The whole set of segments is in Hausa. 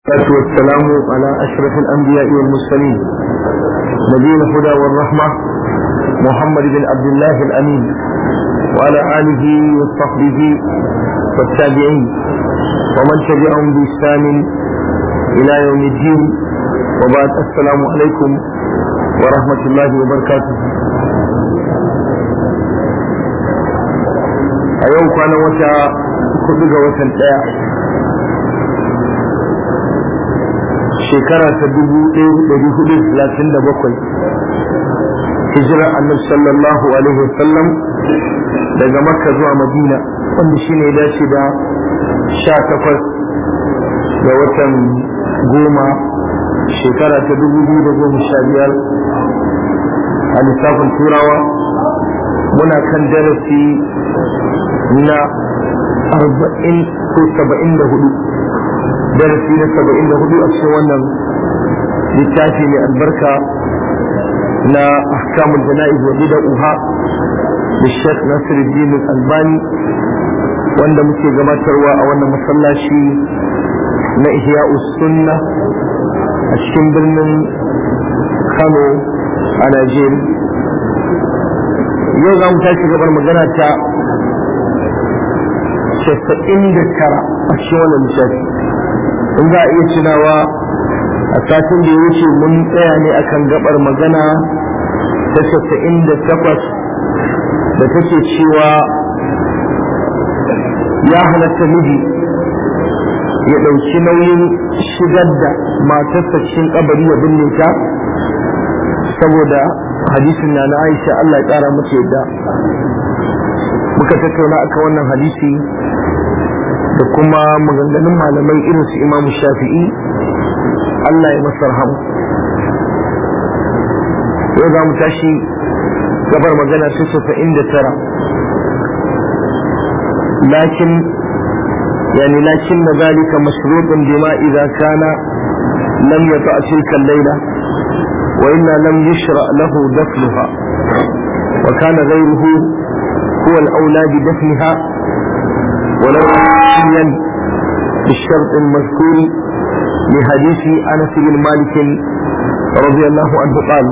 والصلاة والسلام على أشرف الأنبياء والمرسلين نبينا الهدى والرحمة محمد بن عبد الله الأمين وعلى آله وصحبه والتابعين ومن تبعهم بإحسان إلى يوم الدين وبعد السلام عليكم ورحمة الله وبركاته a yau kwanan wata kudu ga watan ɗaya shekara ta dubu ɗaya ɗari hudu talatin da bakwai hijirar annabi sallallahu alaihi wasallam daga makka zuwa madina wanda shi ne dace da sha takwas ga watan goma shekara ta dubu biyu da goma sha biyar a lissafin turawa muna kan darasi na arba'in ko saba'in da hudu darasi na saba'in da hudu a cikin wannan littafi mai albarka na ahkamul jana'iz wa bid'uha da Sheikh Nasiruddin Albani wanda muke gabatarwa a wannan masallaci na Ihya'us Sunna a cikin birnin Kano a Najeriya yau za mu tashi gabar magana ta casa'in da tara a cikin wannan lissafi in za a iya tunawa a satin da ya wuce mun tsaya ne akan gabar magana ta casa'in da takwas da take cewa ya halatta miji ya ɗauki nauyin shigar da matarsa cikin kabari ya binne ta saboda hadisin na na aisha Allah ya ƙara mace yadda muka tattauna akan wannan hadisi da kuma maganganun malamai irin su imamu shafi'i Allah ya masa rahamu yau za mu tashi gabar magana ta saba'in da tara lakin يعني لكن ذلك مشروط بما إذا كان لم يطع تلك الليلة وإلا لم يشرع له دفنها وكان غيره هو الأولى بدفنها ولو أحيا بالشرط المذكور لحديث أنس بن مالك رضي الله عنه قال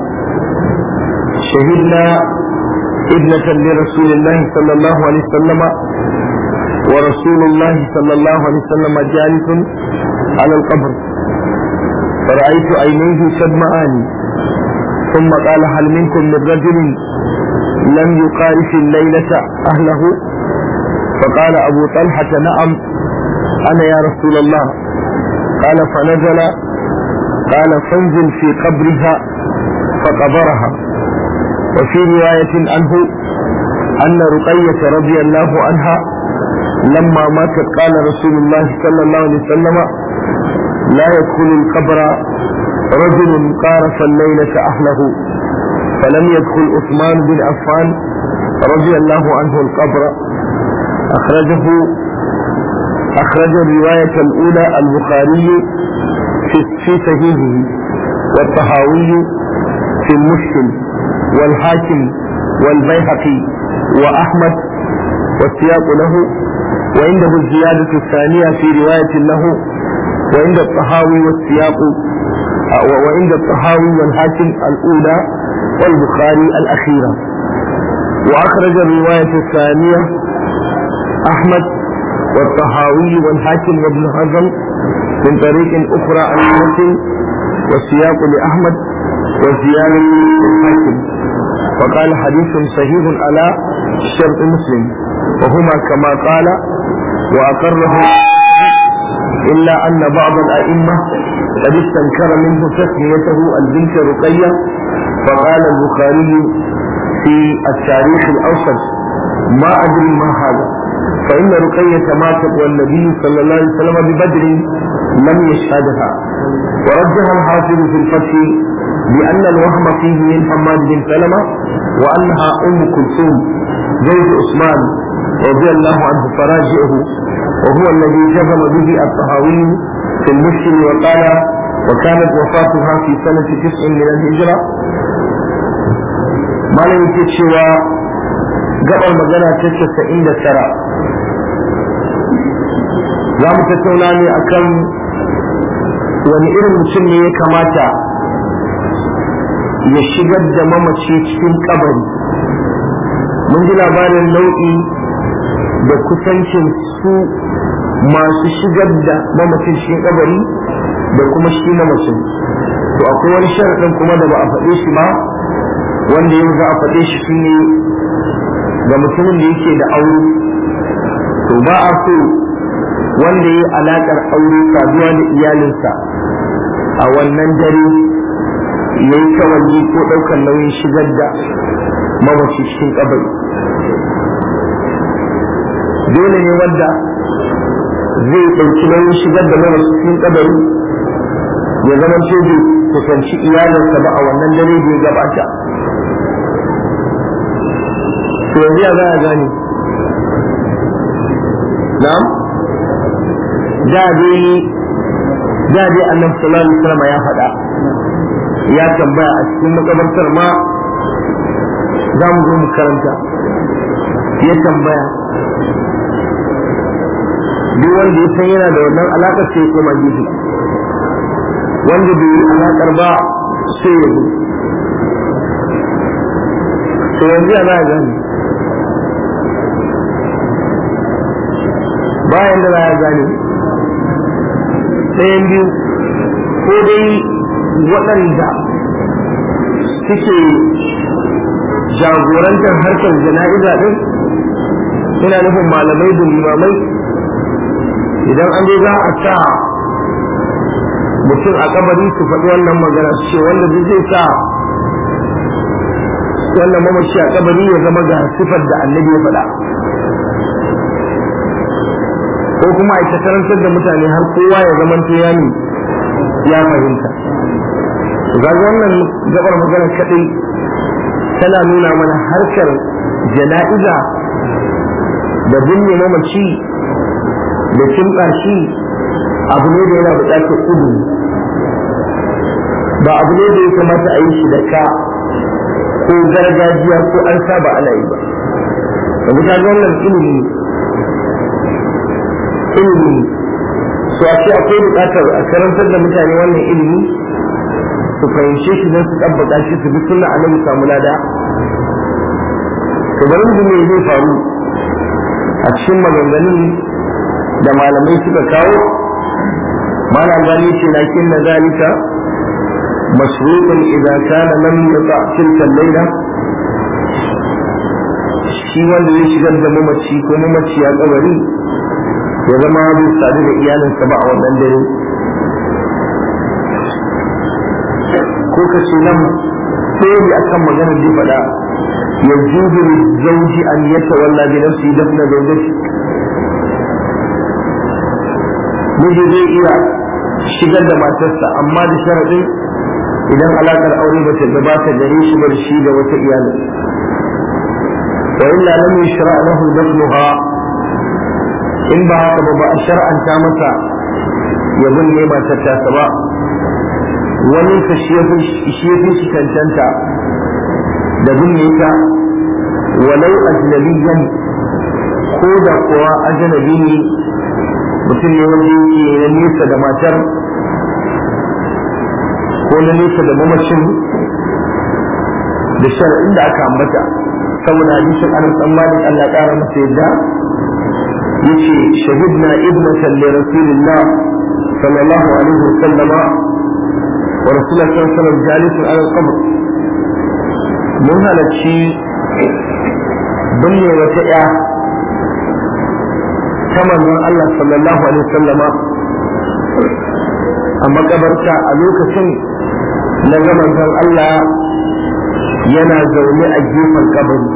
شهدنا ابنة لرسول الله صلى الله عليه وسلم ورسول الله صلى الله عليه وسلم جالس على القبر فرأيت عينيه تدمعان ثم قال هل منكم من رجل لم يقارف الليلة أهله فقال أبو طلحة نعم أنا يا رسول الله قال فنزل قال فانزل في قبرها فقبرها وفي رواية عنه أن رقية رضي الله عنها لما ماتت قال رسول الله صلى الله عليه وسلم لا يدخل القبر رجل قارف الليلة أهله فلم يدخل عثمان بن عفان رضي الله عنه القبر أخرجه أخرج الرواية الأولى البخاري في في صحيحه والطهاوي في المشكل والحاكم والبيهقي وأحمد والسياق له وعنده الزيادة الثانية في رواية له وعند الطهاوي والسياق وعند الطهاوي والحاكم الأولى والبخاري الأخيرة وأخرج الرواية الثانية أحمد والطهاوي والحاكم وابن حزم من طريق أخرى عن مسلم والسياق لأحمد والزيادة للحاكم فقال حديث صحيح على شرط مسلم وهما كما قال وأقره إلا أن بعض الأئمة قد استنكر منه تسميته البنت رقية فقال البخاري في التاريخ الأوسط ما أدري ما هذا فإن رقية ماتت والنبي صلى الله عليه وسلم ببدر لم يشهدها ورجح الحافظ في الفتح بأن الوهم فيه من حماد بن سلمة وأنها أم كلثوم زوج عثمان رضي الله عنه فراجعه وهو الذي جزم به الطهاوي في المشكل وقال وكانت وفاتها في سنة تسع من الهجرة ما لم يكتشوا قبل مجانا تسع عند ترى za mu tattauna ne akan wani irin mutum ne ya kamata ya shigar da mamaci cikin kabari mun ji labarin nau'i da kusancin su masu shigar da mamacin cikin kabari da kuma shi mamacin to akwai wani sharaɗin kuma da ba a faɗe shi ba wanda yau za a faɗe shi shine ga mutumin da yake da aure to ba a so wanda ya yi alaƙar aure saduwa da iyalinsa a wannan dare ya yi kawai ko ɗaukar nauyin shigar da mamaci cikin kabari dole ne wanda zai ɗauki nauyin shigar da mamaci cikin kabari ya zama ce bai kusanci iyalinsa ba a wannan dare da ya gabata to yanzu ya za a gane na'am da dai da dai annabi sallallahu alaihi wasallam ya faɗa ya tambaya a cikin makabartar ma za mu zo mu karanta ya tambaya duk wanda ya san yana da wannan alaƙar sai ya koma gefe wanda bai yi alaƙar ba sai ya zo to yanzu ya za a gani bayan da za a gane ɗayan biyu ko dai waɗanda suke jagorantar harkar jana'iza ɗin suna nufin malamai da limamai idan an zo za a sa mutum a kabari su faɗi wannan magana su ce wanda zai sa wannan mamaci a kabari ya zama ga sifar da annabi ya faɗa ko kuma a karantar da mutane har kowa ya zama ya ne ya fahimta ga wannan gabar magana kadai tana nuna mana harkar jana'iza da binne mamaci da kimɓa shi abu ne da yana buƙatar kudu ba abu ne da ya kamata a yi shi da ka ko gargajiya ko an saba ana yi ba da ta ga wannan ilimi ilimi so a ce akwai buƙatar a karantar da mutane wannan ilimi su fahimce shi don su tabbata shi su bi sunna annabi samu lada to bari mu me zai faru a cikin maganganun da malamai suka kawo malam gani ce lakin na zalika masruqun idza kana lam yuqa tilka layla shi wanda ya shigar da mamaci ko mamaci ya kabari ya zama bai sadu da iyalinsa ba a wannan dare ko ka ce nan sai akan maganar da faɗa yajuzu lizawji an yatawalla bi nafsi dafna zawjati miji zai iya shigar da matarsa amma da sharadin idan alakar aure ba ta gabata gare shi ba shi da wata iyali wa illa lam yushra lahu dafnuha in ba haka ba ba a shar'anta masa ya binne matar ta ba wani ka shi ya fi shi cancanta da binne ta walau ajnabiyan ko da kuwa ajnabi ne mutum ne wanda yake na nesa da matar ko na nesa da mamacin da shar'in da aka ambata saboda hadisin anas dan malik Allah ƙara masa yadda yace shahidna ibnatan li rasulillah sallallahu alaihi wasallama ورسول الله صلى الله عليه وسلم جالس على القبر mun halarci binne wata ya ta manzon Allah sallallahu alaihi wasallama a makabarta a lokacin na ga manzon Allah yana zaune a gefen kabari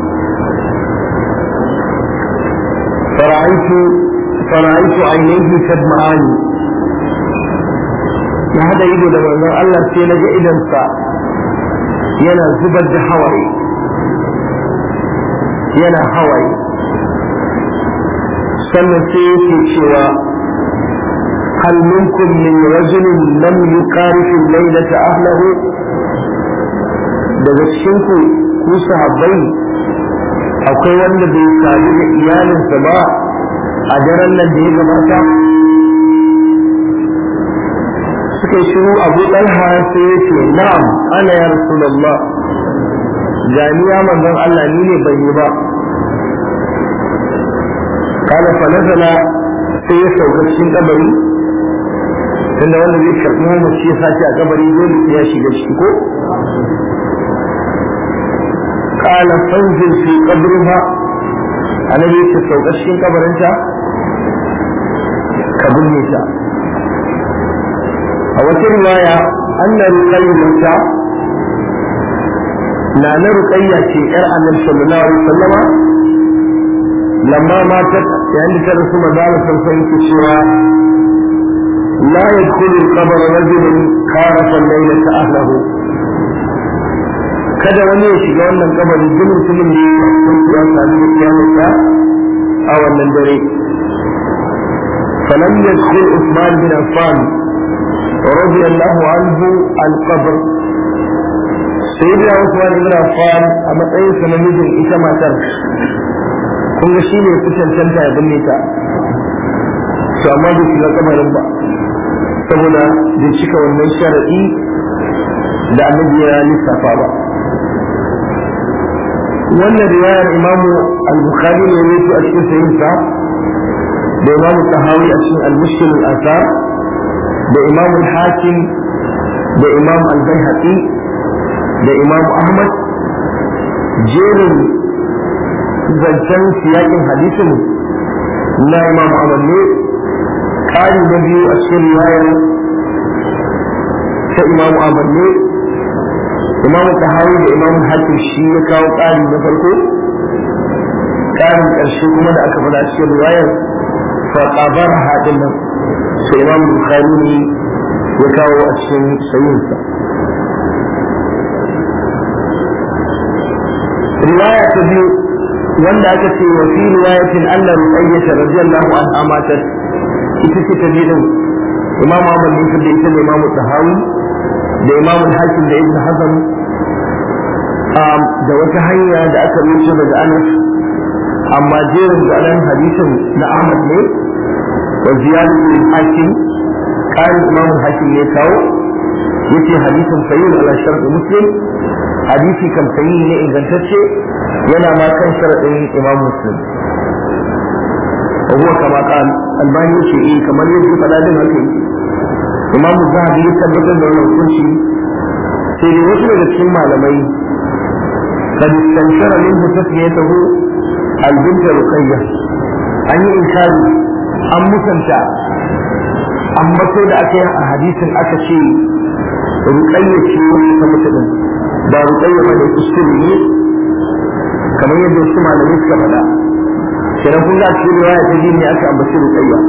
fara'aitu fara'aitu ainihi tadma'ani ya hada ido da manzon Allah sai na ga idansa yana zubar da hawaye yana hawaye sannan sai yake cewa hal minkum min rajulin lam yuqarifu laylata ahlahu daga cikin ku ku sahabbai akwai wanda bai sadu da iyalinsa ba a daren nan da ya gabata suka yi shiru abu ɗalha sai ya ce na'am ana ya rasulallah gani ya manzon Allah ni ne ban yi ba kada fa nazala sai ya sauka cikin kabari tunda wanda zai karɓi mamaci ya sace a kabari dole ya shiga ciki ko قال فانزل في قبرها الذي تسوق الشين قبرنتا كبنيتا أو رواية أن رقية لا رقية في إرعى النبي صلى الله عليه وسلم لما ماتت يعني كان ثم ذلك سنسيت الشراء لا يدخل القبر رجل خالف الليلة أهله kada wani ya shiga wannan kabari duk mutumin da ya sami kiyamarsa a wannan dare فلم يدخل عثمان بن عفان رضي الله عنه القبر سيدنا عثمان بن عفان أما تأيه سنميز إسما تر kun ga shine ku cancanta ya binne ta to amma bai shiga kamarin ba saboda bai cika wannan sharadi da annabi ya lissafa ba wannan riwayar imamu al-bukhari ne ne a cikin sahihinsa da imamu tahawi a cikin al-mushkil al-asar da imamu al-hakim da imamu al-baihaqi da imamu ahmad jerin zancen siyakin hadisin na imamu ahmad ne ƙari na biyu a cikin riwayar ta imamu ahmad ne imamu tahawi da imamu hakim shi ya kawo ƙari na farko ƙarin ƙarshe kuma da aka faɗa cikin riwayar fa qabar hadin nan sai imamu bukhari ne ya kawo a cikin sayyinsa riwaya ta biyu wanda aka ce wa fi riwayatin anna ruqayyah radiyallahu anha matat ita ce ta biyu imam Ahmad bin Sabbi ita ne imam Tahawi da imam Hakim da Ibn Hazm da wata hanya da aka rubuta daga Anas amma jerin da anan hadisin na Ahmad ne wa ziyadu bin Hakim kan imam Hakim ne kawo yace hadisin sahih ala shart Muslim hadisi kan sahih ne ingantacce yana ma kan sharadin imam Muslim وهو كما قال الباني شيء كما يجب فلا دين هكي إمام الزهبي يثبت أنه لو كل شيء سيدي وصل لكي معلمي قد استنشر منه تسميته البنت رقية أن إنكار أم مسنشا أم مسود أكي حديث أكشي رقية شيء وصل ba ruƙayya ba ne kuskure ne kamar yadda wasu malamai suka faɗa kenan kun ga cikin riwaya ta biyu ne aka ambaci ruqayya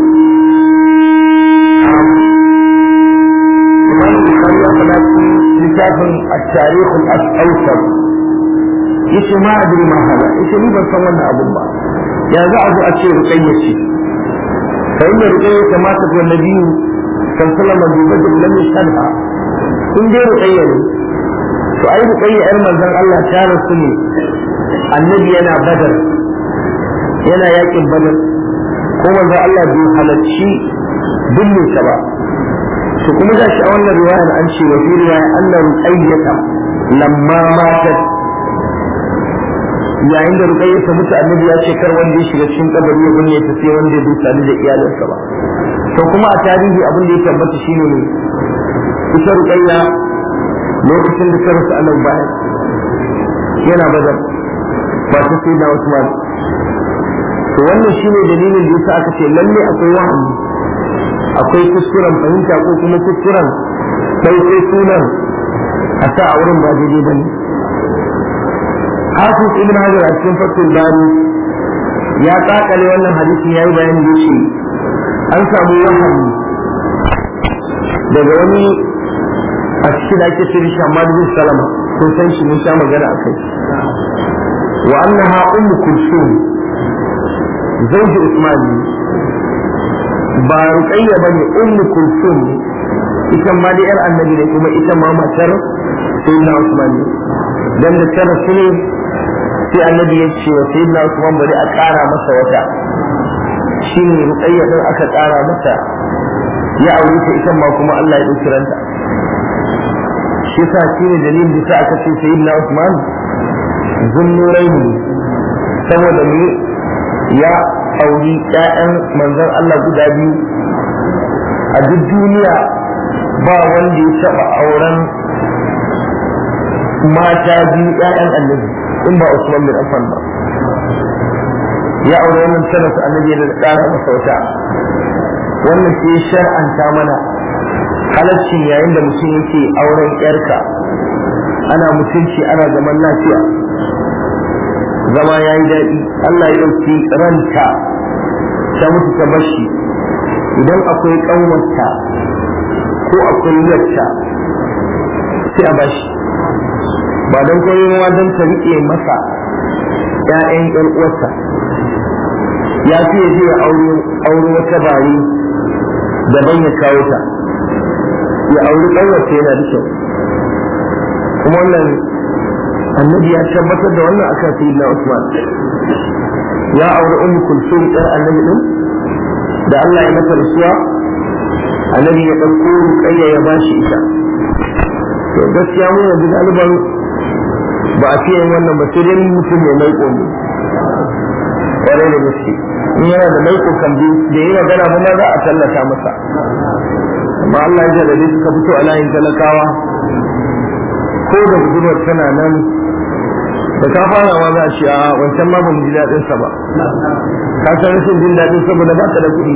Imam Bukhari ya faɗa cikin littafin at-tarikh al-awsat yace ma adri ma hala yace ni ban san wannan abun ba ya za a zo a ce ruqayya ce fa inna ruqayya kama ta ga nabiyyu sallallahu alaihi wa sallam lam yashhadha in dai ruqayya ne to ai ruqayya yar manzon Allah ta rasu ne annabi yana badar yana yakin badar ko manzo Allah bai halarci binne ta ba to kuma ga shi a wannan riwayar an ce wa fi riwaya anna ruqayyata lamma matat yayin da ruqayyata mutu annabi ya ce kar wanda ya shiga cikin kabari ya binne ta sai wanda ya dusa da iyalinsa ba to kuma a tarihi abin da ya tabbata shine ne ita ruqayya lokacin da ta rasu annabi bayan yana badar ba ta sai da Usman to wannan shine dalilin da yasa aka ce lalle akwai wahayi akwai kuskuren fahimta ko kuma kuskuren ɗauke sunan a sa a wurin ba daidai bane Hafiz Ibn Hajar a cikin Fathul Bari ya kakale wannan hadisin yayi bayani da shi an samu wahayi daga wani a cikin da ake ce shi Ahmad bin Salama kun san shi mun sha magana akai wa annaha ummu kulsum زوج عثمان ba ruqayya bane ummu kulsum ita ma da yar annabi ne kuma ita ma matar sayyidina Usman ne dan da tara su ne sai annabi ya ce wa sayyidina Usman bari a ƙara masa wata shi ne ruƙayya ɗin aka ƙara mata ya aure ta ita ma kuma Allah ya ɗauki ranta shi sa shi ne dalilin da sa aka ce sayyidina Usman zunnurai ne saboda ne ya auri ƴaƴan manzon Allah guda biyu a duk duniya ba wanda ya taɓa auren mata biyu ƴaƴan annabi in ba Usman bin Affan ba ya aure wannan tana su annabi da ƙara masa wata wannan ke shar'anta mana halaccin yayin da mutum yake auren ƴarka ana mutunci ana zaman lafiya zama ya yi daɗi Allah ya ɗauki ranta ta mutu ta bashi idan akwai ƙanwarta ko akwai yarta sai a bashi ba don koyon don ta riƙe masa ‘ya'yan ‘yan uwarsa ya fi ya je aure wata bari daban ya kawo ta ya auri ƙanwarta yana da kyau kuma wannan annabi ya tabbatar da wannan akan sayyidina Usman ya auri ummu kulsum ɗan annabi din da Allah ya mata rasuwa annabi ya ɗauko ruƙayya ya bashi ita to gaskiya mu yanzu ɗaliban ba a fiye wannan ba sai dai mutum ya maiko ne ƙwarai da gaske in yana da maiko kan bi da yi magana ba ma za a tallata masa amma Allah ya jarabe suka fito a layin talakawa ko da budurwar tana nan da ka fara ma za a ce a wancan ma ba mu ji daɗin sa ba ka san rashin jin daɗin saboda ba ka da kuɗi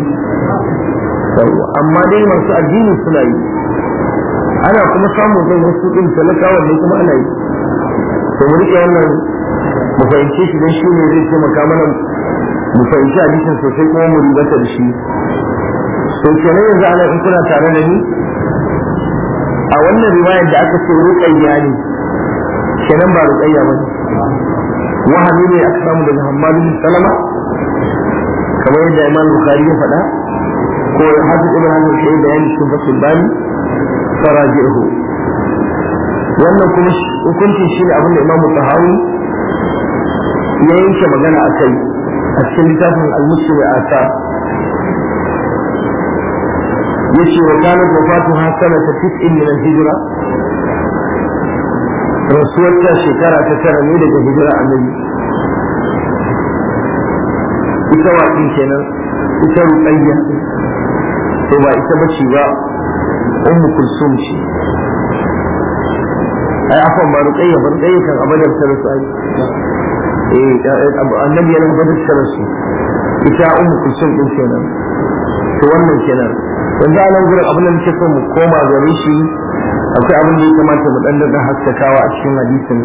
amma dai masu addini suna yi ana kuma samun zai wasu ɗin talakawa ne kuma ana yi to mu rike wannan mu fahimce shi don shi ne zai taimaka mana mu fahimci hadisin sosai kuma mu ribata da shi to kenan yanzu ana in kuna tare da ni a wannan riwayar da aka ce ruqayya ne kenan ba ruqayya ba ne wahami ne aka samu daga Hammad bin Salama kamar yadda Imam Bukhari ya faɗa ko Hafiz Ibn Hajar shi bayani cikin Fathul Bani faraji'uhu wannan kuma hukuncin shi ne abinda imamu tahawi ya yanke magana a kai a cikin littafin al-muslim a ta yace wa kanat wafatuha sanata tis'in min al-hijra rasuwar ta shekara ta tara ne daga hijira annabi ita waƙin kenan ita ruqayya to ba ita bace ba ummu kulsum ce ai afan ba ruqayya ba ruqayya kan abadar ta rasu ai eh annabi yana abadar ta rasu ita ummu kulsum din kenan to wannan kenan yanzu a nan gurin abin da muke so mu koma gare shi akwai abin da ya kamata mu dan da haskakawa a cikin hadisin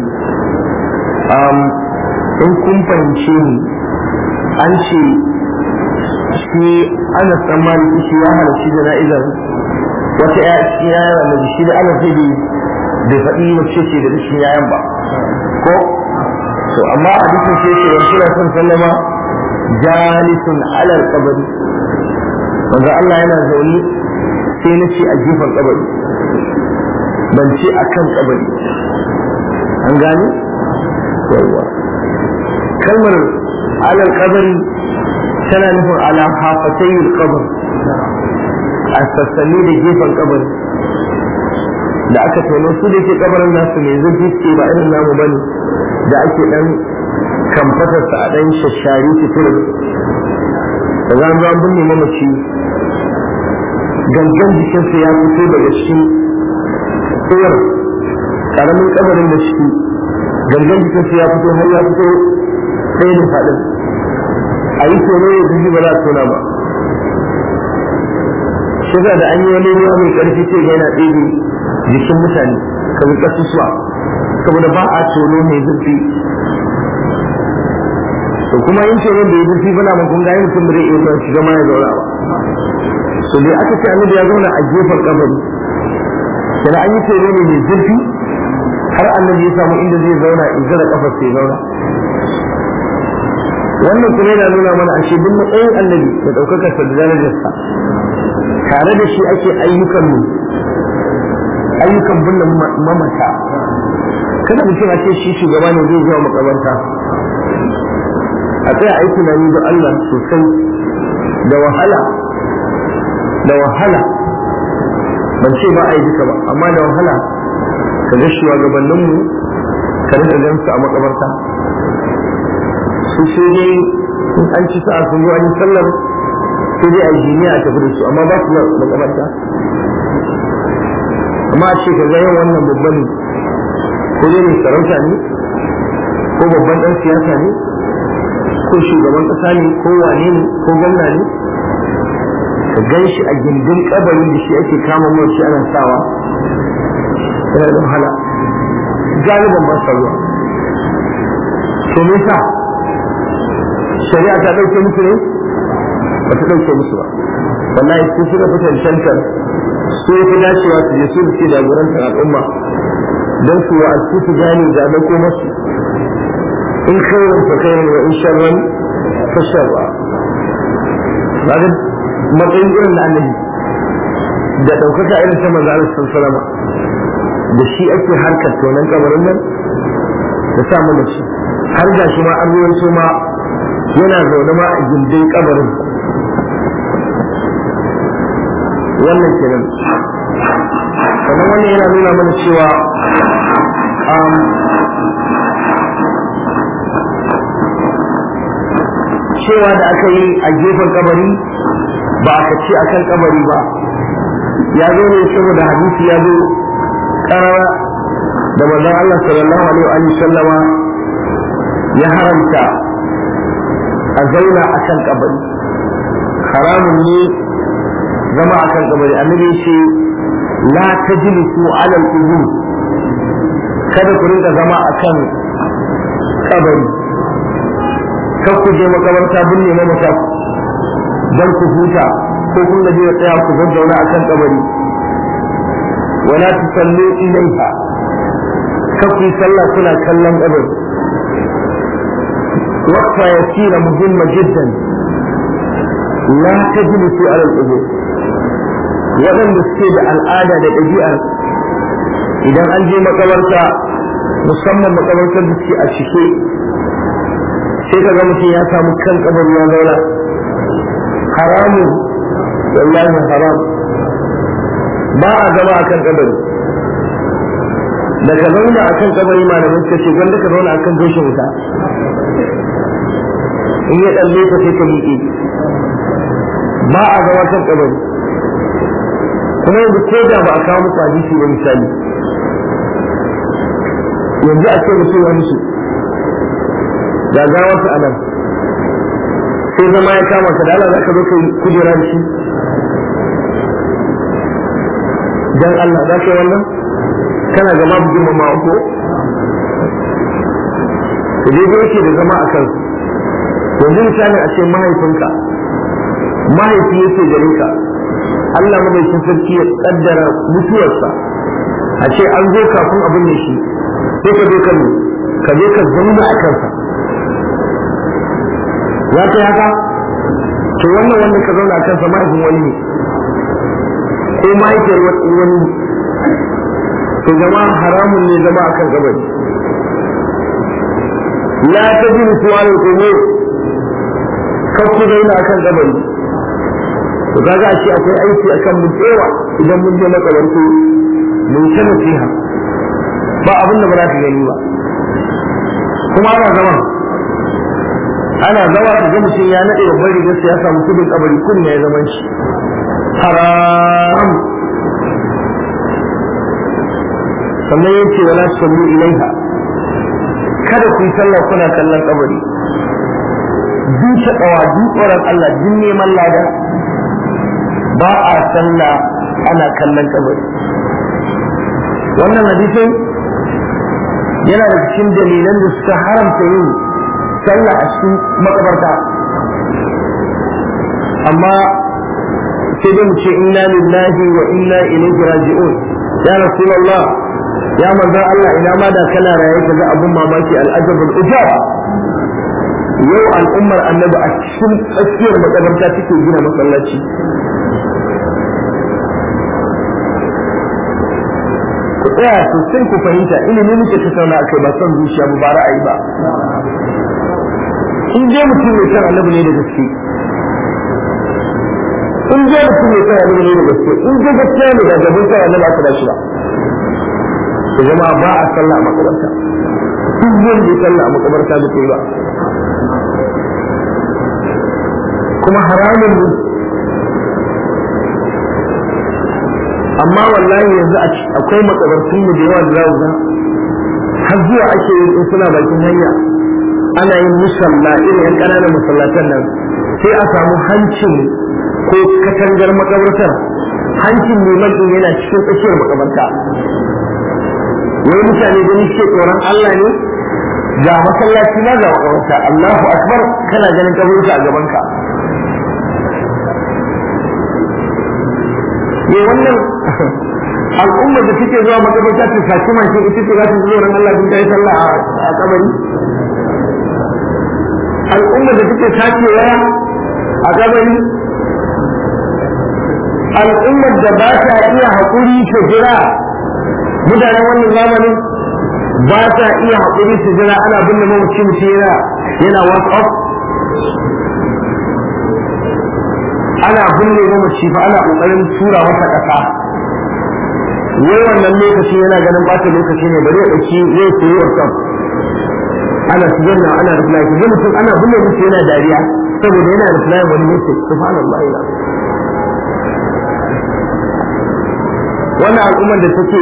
in kun fahimce ni an ce shi ana tsammani shi ya halarci jana'izar wata ya cikin yayan annabi shi da ana sai bai faɗi wacce ce da cikin yayan ba ko to amma a dukkan sai ce wa sura sun sallama jalisun alal qabri wanda Allah yana zaune sai na ce a gefen kabari ban ce a kan kabari an gane yawwa kalmar alal kabari tana nufin ala hafatayil kabar a sassanni da gefen kabari da aka tono su da ke kabarin nasu mai zurfi ce ba irin namu bane da ake dan kamfatarsa a dan shashari fitirin da za mu an binne mamaci gangan jikinsa ya fito daga cikin tsayar karamin kabarin da shi gangan jikinsa ya fito har ya fito ɗaya da faɗin a yi tono ya jiji ba za a tona ba shiga da an yi wani ruwa mai ƙarfi sai ga yana ɗebe jikin mutane kamar ƙasusuwa saboda ba a tono mai zurfi to kuma yin tono da ya zurfi bana mun kun ga yin mutum bai iya shiga ma ya zauna ba so dai aka ce annabi ya zauna a gefen kabari sai an yi tono ne mai zurfi har annabi ya samu inda zai zauna in zara kafar sai zauna wannan kuma yana nuna mana ashe duk matsayin annabi da ɗaukakar sa da darajarsa tare da shi ake ayyukan mu ayyukan binne mamata kada mutum a ce shi shugaba ne zai zuwa makabarta a tsaya a yi tunani da Allah sosai da wahala da wahala ban ce ba a yi duka ba amma da wahala ka ga shugabanninmu ka rika gansu a makabarta su sai dai in an ci sa'a sun zo an yi sallar sai dai a jiniya a tafi da su amma ba su da makabarta amma a ce ka ga yau wannan babban ko dai mai sarauta ne ko babban dan siyasa ne ko shugaban kasa ne ko wane ne ko gwamna ne ka gan shi a gindin kabarin da shi ake kama mace ana sawa yana da wahala galiban ba sa zuwa to me yasa shari'a ta dauke musu ne ba ta dauke musu ba wallahi su suka fi cancantar su ya fi dacewa su je su da ke jagorantar al'umma don su wa'azu su gane da dauko masu in khairan fa khairan wa in sharran fa sharra kaga matsayin irin da annabi da ɗaukaka irin ta manzo Allah sallallahu da shi ake harkar tonan kabarin nan da sa mana shi har ga shi ma an ruwan ma yana zaune ma a gindin kabarin wannan kenan sannan wannan yana nuna mana cewa cewa da aka yi a gefen kabari ba aka ce a kan kabari ba ya zo ne saboda hadisi ya zo karara da manzon Allah sallallahu alaihi wa sallama ya haramta a zauna a kan kabari haramun ne zama a kan kabari annabi ce la tajlisu ala al-qubur kada ku rinka zama a kan kabari kar ku je makabarta binne mamata dan ku huta ko kun gaji da tsaya ku zazzauna a kan kabari wala tusallu ilaiha kar ku yi sallah kuna kallon kabari وقفة يسيرة مهمة جدا لا تجلسوا على القبور waɗanda suke da al'ada da ɗabi'ar idan an je makabarta musamman makabartar da suke a cike sai ka ga mutum ya samu kan kabar ya zauna haramun wallahi haram ba a zama a kan kabari da ka zauna a kan kabari malamin suka ce gwanda ka zauna a kan goshin wuta in ya ɗalle ka sai ka miƙe ba a zama kan kabari kuma yanzu ko da ba a kawo muku hadisi ba misali yanzu a ce mutum ya musu ga gawarsa a nan sai zama ya kama ka da Allah za ka zo ka kujera da shi dan Allah za ka yi wannan kana gama bugin mamma ko da dai yake da zama a kansu yanzu misali a ce mahaifinka mahaifi yake gare ka Allah madaukin sarki ya kaddara mutuwarsa a ce an zo kafin abin da shi sai ka zo ka ka zo ka zama a kansa ya kai haka to wannan wanda ka zauna a kansa mahaifin wani ne ko mahaifiyar wani to zama haramun ne zama akan kabari la tajlisu ala al-qubur kakku zauna akan kabari to kaga a ce akwai aiki akan mu tsewa idan mun je makabarto mun ta nasiha ba abin da ba za ka gani ba kuma ana zama ana zama ka ga mutum ya naɗe babbar rigar ya samu kudin kabari kudin ya zaman shi haram sannan ya ce wala sallu ilaiha kada ku yi sallah kuna kallon kabari duka kawa tsoron Allah din neman lada ba a sallah ana kallon kabari wannan hadisin yana da cikin dalilan da suka haramta yin sallah a cikin makabarta amma sai dai mu ce inna lillahi wa inna ilaihi raji'un ya rasulullah ya manzon Allah ina ma da kana raye ka ga abun mamaki al'ajabul ujab yau al'ummar annabi a cikin tsakiyar makabarta take gina masallaci ku tsaya sosai ku fahimta ilimi muke tattauna a kai ba son zuciya ba ba ra'ayi ba in dai mutum mai san annabi ne da gaske in dai mutum ya tsaya ne da gaske in dai gaskiya ne da gaban tsaya ne ba ka da shi ba to jama'a ba a sallah a makabarta duk wanda ya sallah a makabarta da kai ba kuma haramun ne amma wallahi yanzu akwai makabartun mu da yawa da za ga har zuwa ake yin in suna bakin hanya ana yin musalla irin yan ƙananan masallatan nan sai a samu hancin ko katangar makabartar hancin liman din yana cikin tsakiyar makabarta wai mutane gani ce tsoron Allah ne ga masallaci na ga makabarta Allahu akbar kana ganin kaburka a gabanka ne wannan al'ummar da suke zuwa makabarta ta saci mashin ita ce za ta zuwa ran Allah ta yi sallah a kabari al'ummar da suke sace waya a kabari al'ummar da ba ta iya haƙuri ta jira mutanen wannan zamanin ba ta iya haƙuri ta jira ana binne mamaci mutum yana yana whatsapp ana binne mamaci fa ana ƙoƙarin tura masa ƙasa wai wannan lokaci yana ganin ɓata lokaci ne bari ya ɗauki zai koyi whatsapp ana sigar na ana reply ki mutum ana binne mutum yana dariya saboda yana reply wani message subhanallah ila wannan al'ummar da take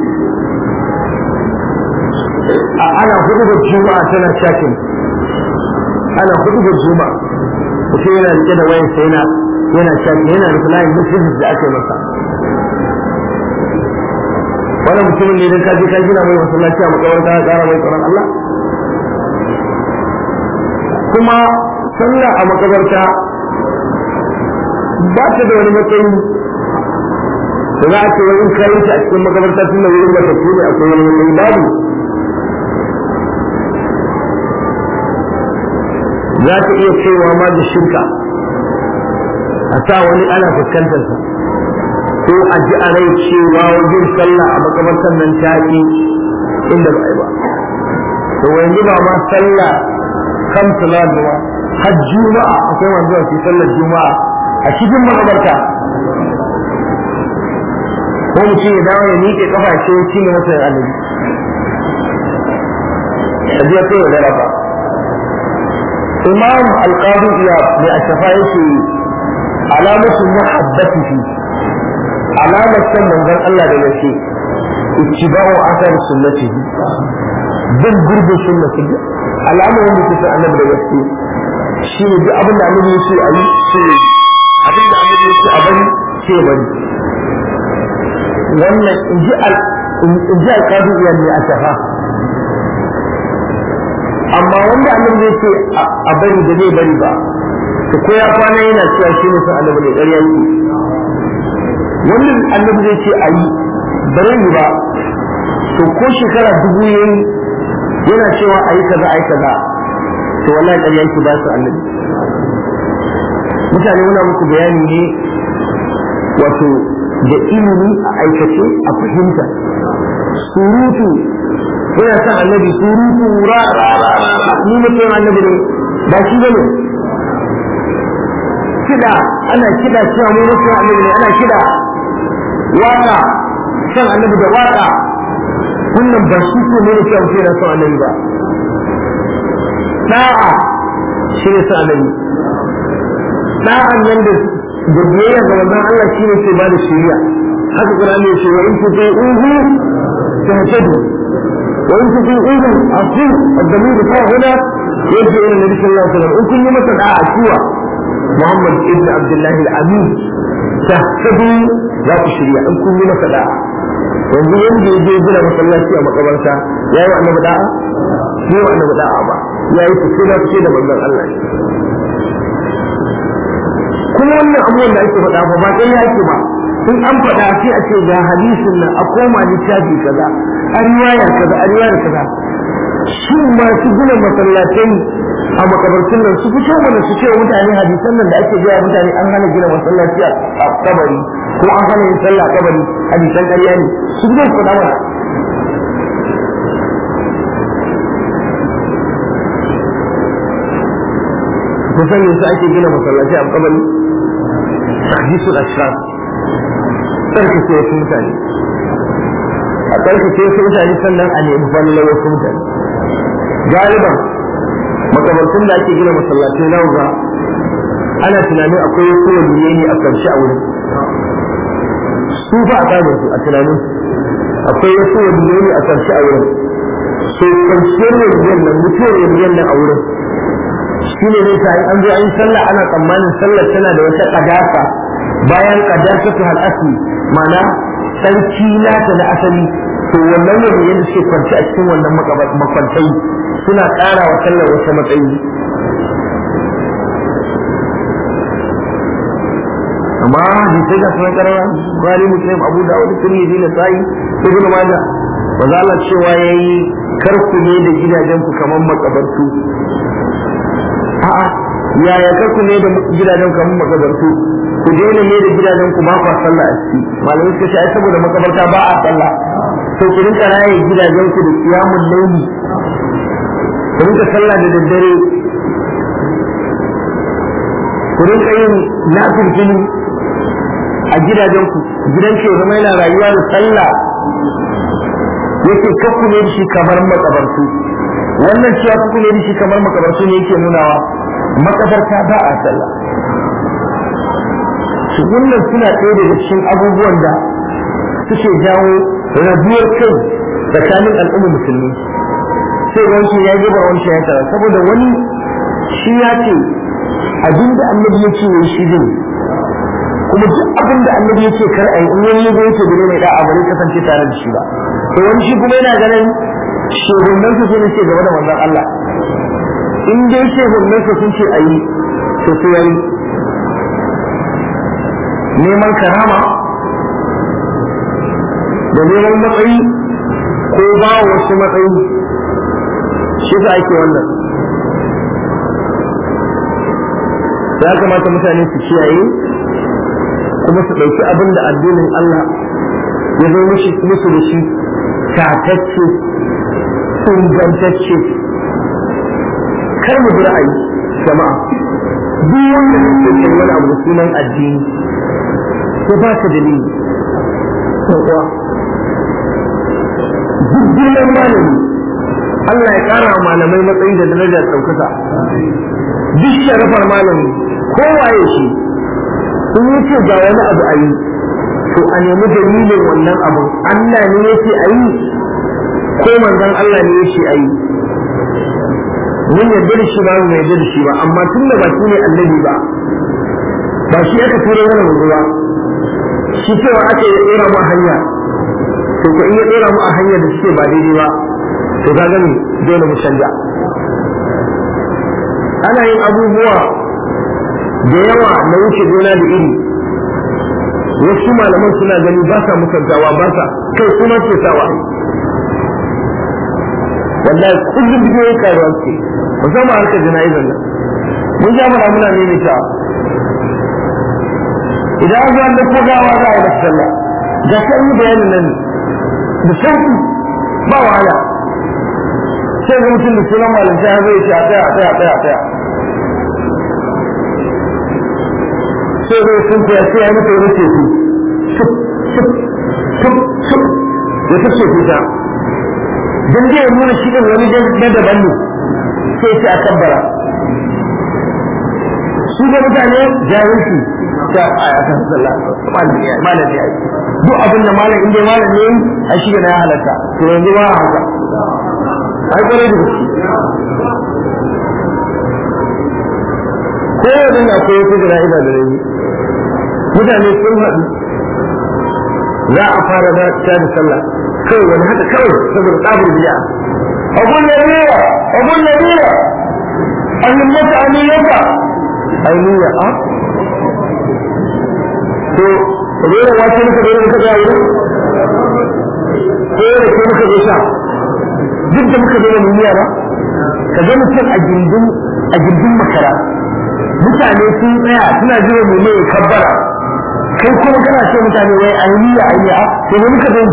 ana hudu da juma'a tana chatting ana hudu da juma'a mutum yana rike da wayan sai yana yana chatting yana replying messages da aka yi masa wannan mutumin ne idan ka je ka gina mai masallaci a makabarta ka kara mai tsoron Allah kuma sallah a makabarta ba ta da wani matsayi da za a ce wani kayan ta a cikin makabarta tun da wurin mata ne akwai wani matsayi babu za ta iya cewa ma da shirka a sa wani ana fuskantar sa ko a ji a rai cewa wajen sallah a makabartar nan ta yi inda ba a yi ba to yanzu ba ma sallah kan salat ba har juma'a akwai wanda zuwa su sallar juma'a a cikin makabarta ko mutum ya dawo ya miƙe kafa ce shi ne masa annabi ajiya kai wa daraba imam alqadi iya mai ashafa yake alamatu muhabbatihi alamar san manzon Allah da yake ittiba'u athar sunnatihi bin gurbin sunnati alamar wanda ke san annabi da gaske shi ne duk abin da annabi ya ce a yi shi abin da annabi ya ce a bari ce bari wannan in ji alƙadu iya ne a shafa amma wanda annabi zai ce a bari da zai bari ba to ko ya kwana yana cewa shi ne san annabi ne ƙarya yi wanda annabi zai ce a yi bare yi ba to ko shekara dubu yayi yana cewa a yi kaza a yi kaza to wallahi ƙarya yake ba su annabi mutane muna muku bayani ne wato da ilimi a aikace a fahimta surutu yana son annabi surutu ra ra ra ra ni mutum annabi ne ba shi bane kida ana kida cewa mu mutum annabi ne ana kida waka son annabi da waka wannan ba shi ko ne cewa mutum yana son annabi ba da'a shi ne son annabi da'an nan da da biyayya ga manzon Allah shine ke ba da shari'a haka Qur'ani ya ce wa in tuti'uhu tahtadu wa in tuti'uhu asu ad-damir fa huna yaji ila nabi sallallahu alaihi wasallam in kun yi masa da'a cewa Muhammad ibn Abdullah al-Amin tahtadu za ku shari'a in kun yi masa da'a yanzu wanda ya je gina masallaci a makabarta ya yi wa annabi da'a ne wa annabi da'a ba ya yi fice da fice da manzon Allah kuma wannan abubuwan da ake faɗa ba ɗaya yake ba in an faɗa sai a ce ga hadisin nan a koma littafi kaza a riwaya kaza a riwaya kaza shin masu gina masallatai a makabartun nan su fito mana su ce mutane hadisan nan da ake gaya mutane an hana gina masallaci a kabari ko an hana yin sallah a kabari hadisan ƙarya ne su fito su faɗa mana kusan yasa ake gina masallaci a kabari tahdisul ashrar tsarkake wasu mutane a tsarkake wasu mutane sannan a nemi fallar wasu mutane galiban makabartun da ake gina masallatai na ga ana tunanin akwai wasu waliyai ne a karshe a wurin su ba a tsarin su a tunanin akwai wasu waliyai ne a karshe a wurin so kwanciyar waliyan nan mutuwar waliyan nan a wurin shi ne nesa an zo an yi sallah ana tsammanin sallar tana da wata kadasa bayan kadasa ta hal'asi ma'ana sarki nata na asali to wannan waliyan da suke kwanci a cikin wannan makwantai suna ƙara wa sallar wata matsayi amma hadisai ga sunan karara bari muslim abu dawud tirmidhi na sa'i ibn majah maza Allah cewa yayi karku ne da gidajen ku kamar makabartu a'a yaya karku ne da gidajen kamar makabartu ku daina ne da gidajen ku ba ku sallah a ciki malamai suka ce ai saboda makabarta ba a sallah to ku rinka raye gidajen ku da qiyamul layli ku rinka sallah da daddare ku rinka yin nafilfili a gidajenku gidan ke zama yana rayuwa da sallah yake kakku ne shi kamar makabartu wannan cewa kakku ne shi kamar makabartu ne yake nunawa makabarta ba a sallah su wannan suna ɗaya daga cikin abubuwan da suke jawo rabuwar kai tsakanin al'ummar musulmi sai wancan ya gaba wancan ya tara saboda wani shi ya ce abinda annabi ya ce shi zai kuma duk abin da annabi ya ce kar a yi in wani yazo yake gure mai da'a bare kasance tare da shi ba to wani shi kuma yana ganin shugaban su sun ce gaba da manzon Allah in dai shugaban su sun ce a yi to sai yayi neman karama da neman matsayi ko ba wasu matsayi shi sa ake wannan ya kamata mutane su kiyaye kuma su ɗauki abin da addinin Allah ya zo musu da shi tatacce ingantacce kar mu bi ra'ayi jama'a duk wanda ke kai wani abu da sunan addini ko ba ka dalili ko kuwa duk girman malami Allah ya ƙara wa malamai matsayi da darajar ɗaukaka duk sharafar malami kowaye shi in yi ce ga wani abu a yi to a nemi dalilin wannan abu Allah ne ya ce a yi ko manzon Allah ne ya ce a yi mun yarda da shi ba mu yarda da shi ba amma tun da ba shi ne annabi ba ba shi aka tura mana manzo ba shi cewa aka yi tsira mu a hanya to ko in ya tsira mu a hanya da suke ba daidai ba to ka gani dole mu canja ana yin abubuwa da yawa na wuce gona da iri wasu malaman suna gani ba sa musantawa ba sa kai kuma ke sawa wallahi kullum bidiyoyi karuwa ce musamman harkar jana'izar nan mun ja mana muna nemi ta idan an zuwa da ko gawa za a yi masa sallah ga sai yi bayanin nan da sauki ba wahala sai ga mutum da sunan malamta ya zai ce a tsaya a tsaya a tsaya a tsaya sai zai sun fiya sai ya mutu wani teku suk suk suk suk ya ta ce ta don zai nuna shi ɗin wani na daban ne sai ce a kabbara su ga mutane jahilci ta a kan sallah malam ya yi duk abin da malam inda malam ne a shi na ya halatta to yanzu ba haka ai kwarai da gaske ko yanzu na koyo ta jana'iza da rabi mutane sun haɗu za a fara da ta da sallah kawai wani haka kawai saboda tsabar biya abun ya riya abun ya riya an yi mata aniyarka ainiya a to rera wace muka rera muka ga wurin ko da ke muka zo sha duk da muka rera mun ba ka ga mutum a gindin a gindin makara mutane sun tsaya suna jira mu ne kabbara kai kuma kana ce mutane wai ainiya ainiya to ne muka zo